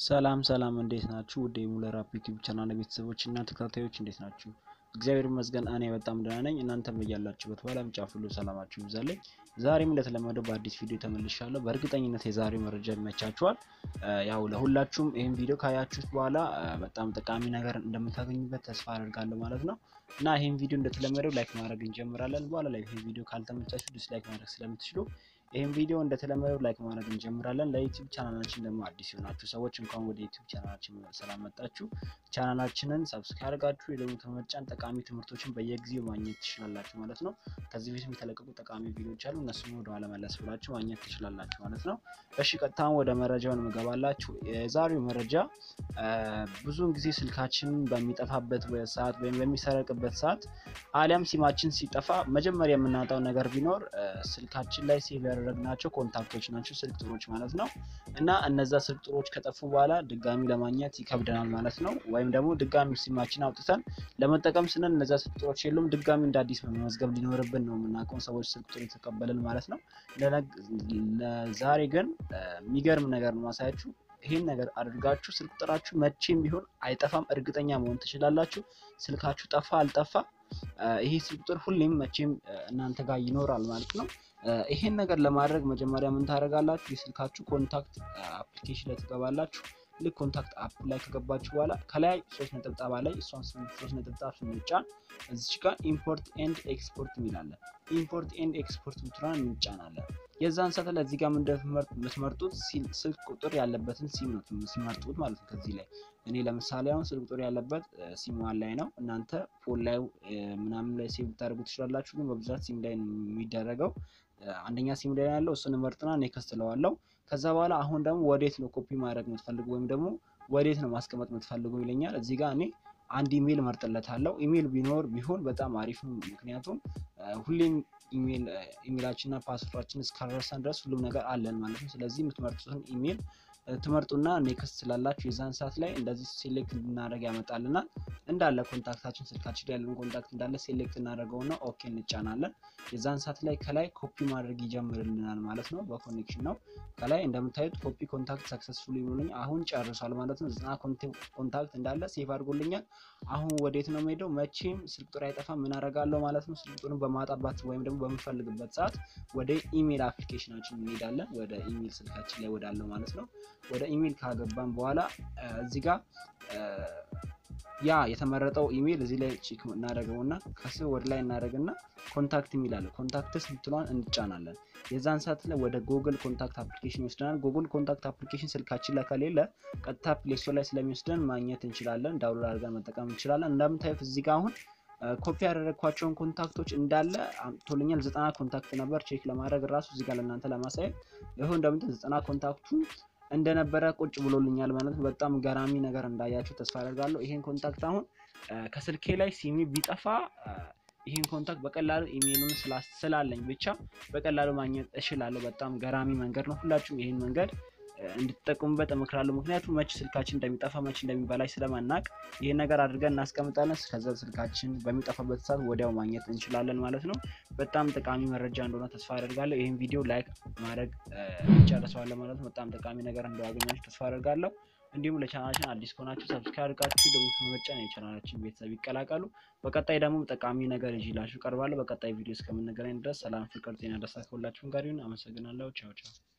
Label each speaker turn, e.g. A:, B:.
A: ሰላም ሰላም እንዴት ናችሁ? ውድ የሙለር አፕ ዩቲዩብ ቻናል ቤተሰቦች እና ተከታታዮች እንዴት ናችሁ? እግዚአብሔር ይመስገን እኔ በጣም ደህና ነኝ። እናንተም በያላችሁበት በዓለም ጫፍ ሁሉ ሰላማችሁ ይብዛልኝ። ዛሬም እንደተለመደው በአዲስ ቪዲዮ ተመልሻለሁ። በእርግጠኝነት የዛሬው መረጃ ይመቻችኋል። ያው ለሁላችሁም ይህን ቪዲዮ ካያችሁት በኋላ በጣም ጠቃሚ ነገር እንደምታገኙበት ተስፋ አደርጋለሁ ማለት ነው እና ይህን ቪዲዮ እንደተለመደው ላይክ ማድረግ እንጀምራለን። በኋላ ላይ ይህ ቪዲዮ ካልተመቻችሁ ዲስላይክ ማድረግ ስለምትችሉ ይህን ቪዲዮ እንደተለመደው ላይክ ማድረግ እንጀምራለን። ለዩቲዩብ ቻናላችን ደግሞ አዲስ የሆናችሁ ሰዎች እንኳን ወደ ዩቲዩብ ቻናላችን ሰላም መጣችሁ። ቻናላችንን ሰብስክራይብ አድርጋችሁ የደወል ተመጫን ጠቃሚ ትምህርቶችን በየጊዜው ማግኘት ትችላላችሁ ማለት ነው። ከዚህ በፊት የተለቀቁ ጠቃሚ ቪዲዮዎች አሉ። እነሱም ወደ ኋላ መለስ ብላችሁ ማግኘት ትችላላችሁ ማለት ነው። እሺ ቀጥታ ወደ መረጃውን ምገባላችሁ። የዛሬው መረጃ ብዙውን ጊዜ ስልካችንን በሚጠፋበት ሰዓት ወይም በሚሰረቅበት ሰዓት አሊያም ሲማችን ሲጠፋ መጀመሪያ የምናጣው ነገር ቢኖር ስልካችን ላይ ሴቭ ያደረግናቸው ኮንታክቶች ናቸው፣ ስልክ ጥሮች ማለት ነው። እና እነዛ ስልክ ጥሮች ከጠፉ በኋላ ድጋሚ ለማግኘት ይከብደናል ማለት ነው። ወይም ደግሞ ድጋሚ ሲማችን አውጥተን ለመጠቀም ስንል እነዛ ስልክ ጥሮች የሉም፣ ድጋሚ እንደ አዲስ መመዝገብ ሊኖርብን ነው የምናውቀው ሰዎች ስልክ ጥሩ የተቀበልን ማለት ነው። ለዛሬ ግን የሚገርም ነገር ነው ማሳያችሁ። ይህን ነገር አድርጋችሁ ስልክ ቁጥራችሁ መቼም ቢሆን አይጠፋም፣ እርግጠኛ መሆን ትችላላችሁ። ስልካችሁ ጠፋ አልጠፋ ይሄ ስልክ ቁጥር ሁሌም መቼም እናንተ ጋር ይኖራል ማለት ነው። ይሄን ነገር ለማድረግ መጀመሪያ ምን ታደርጋላችሁ? የስልካችሁ ኮንታክት አፕሊኬሽን ላይ ትገባላችሁ። ልክ ኮንታክት አፕ ላይ ከገባችሁ በኋላ ከላይ ሶስት ነጠብጣባ ላይ እሷን ሶስት ነጠብጣብ ስንጫን እዚች ጋር ኢምፖርት ኤንድ ኤክስፖርት የሚላለን ኢምፖርት ኤንድ ኤክስፖርት ምትራን እንጫናለን። የዛን ሰዓት ላይ እዚህ ጋር የምትመርጡት ስልክ ቁጥር ያለበትን ሲም ነው ሲመርጡት ማለት ነው። ከዚህ ላይ እኔ ለምሳሌ አሁን ስልክ ቁጥር ያለበት ሲም ዋን ላይ ነው። እናንተ ፎን ላይ ምናምን ላይ ሴቭ ልታደርጉ ትችላላችሁ፣ ግን በብዛት ሲም ላይ የሚደረገው አንደኛ ሲም ላይ ያለው እሱን መርጥና ኔክስት እለዋለሁ። ከዛ በኋላ አሁን ደግሞ ወዴት ነው ኮፒ ማድረግ የምትፈልጉ ወይም ደግሞ ወዴት ነው ማስቀመጥ የምትፈልጉ ይለኛል። እዚህ ጋር እኔ አንድ ኢሜል መርጥለታለሁ። ኢሜል ቢኖር ቢሆን በጣም አሪፍ ነው። ምክንያቱም ሁሌም ኢሜላችንና ፓስወርዳችን እስካልረሳን ድረስ ሁሉም ነገር አለን ማለት ነው። ስለዚህ የምትመርጡትን ኢሜል ትመርጡና ኔክስት ስላላችሁ የዛን ሰዓት ላይ እንደዚህ ሴሌክት እንድናደርግ ያመጣልናል። እንዳለ ኮንታክታችን ስልካችን ያለን ኮንታክት እንዳለ ሴሌክት እናደርገውና ኦኬ እንጫናለን። የዛን ሰዓት ላይ ከላይ ኮፒ ማድረግ ይጀምርልናል ማለት ነው። በኮኔክሽን ነው። ከላይ እንደምታዩት ኮፒ ኮንታክት ሰክሰስፉል ይሆንልኝ አሁን ጨርሷል ማለት ነው። ዘጠና ኮንታክት እንዳለ ሴቭ አድርጎልኛል። አሁን ወዴት ነው የምሄደው? መቼም ስልክ ቁጥር አይጠፋም። ምን አደርጋለሁ ማለት ነው። ስልክ ቁጥሩን በማጣባት ወይም ደግሞ በምፈልግበት ሰዓት ወደ ኢሜል አፕሊኬሽናችን እንሄዳለን። ወደ ኢሜል ስልካችን ላይ ወዳለው ማለት ነው። ወደ ኢሜል ካገባን በኋላ እዚህ ጋር ያ የተመረጠው ኢሜል እዚህ ላይ ቼክ እናደርገውና ከስር ወደ ላይ እናደርግና ኮንታክት የሚል አለ። ኮንታክትስ ምትሏን እንጫናለን። የዛን ሰዓት ላይ ወደ ጉግል ኮንታክት አፕሊኬሽን ይወስደናል። ጉግል ኮንታክት አፕሊኬሽን ስልካችን ላይ ከሌለ ቀጥታ ፕሌስቶር ላይ ስለሚወስደን ማግኘት እንችላለን። ዳውንሎድ አድርገን መጠቀም እንችላለን። እንደምታዩት እዚህ ጋር አሁን ኮፒ ያደረግኳቸውን ኮንታክቶች እንዳለ አምጥቶልኛል። ዘጠና ኮንታክት ነበር። ቼክ ለማድረግ ራሱ እዚህ ጋር ለእናንተ ለማሳየት ይሁን እንደምታዩት ዘጠና ኮንታክቱ እንደነበረ ቁጭ ብሎልኛል ማለት ነው። በጣም ገራሚ ነገር እንዳያችሁ ተስፋ አደርጋለሁ። ይሄን ኮንታክት አሁን ከስልኬ ላይ ሲሚ ቢጠፋ ይህን ኮንታክት በቀላሉ ኢሜይሉን ስላለኝ ብቻ በቀላሉ ማግኘት እችላለሁ። በጣም ገራሚ መንገድ ነው። ሁላችሁም ይህን መንገድ እንድትጠቀሙበት እመክራለሁ። ምክንያቱም መች ስልካችን እንደሚጠፋ መች እንደሚበላሽ ስለማናቅ ይህን ነገር አድርገን እናስቀምጣለን። ከዛ ስልካችን በሚጠፋበት ሰዓት ወዲያው ማግኘት እንችላለን ማለት ነው። በጣም ጠቃሚ መረጃ እንደሆነ ተስፋ አደርጋለሁ። ይህን ቪዲዮ ላይክ ማድረግ እንጨርሰዋለን ማለት ነው። በጣም ጠቃሚ ነገር እንዳገኛችሁ ተስፋ አደርጋለሁ። እንዲሁም ለቻናላችን አዲስ ከሆናችሁ ሰብስክራይብ አድርጋችሁ ደግሞ በመጫን የቻናላችን ቤተሰብ ይቀላቀሉ። በቀጣይ ደግሞ ጠቃሚ ነገር ይዤላችሁ ቀርባለሁ። በቀጣይ ቪዲዮ እስከምንገናኝ ድረስ ሰላም፣ ፍቅር፣ ጤና፣ ደስታ ከሁላችሁም ጋር ይሁን። አመሰግናለሁ። ቻው ቻው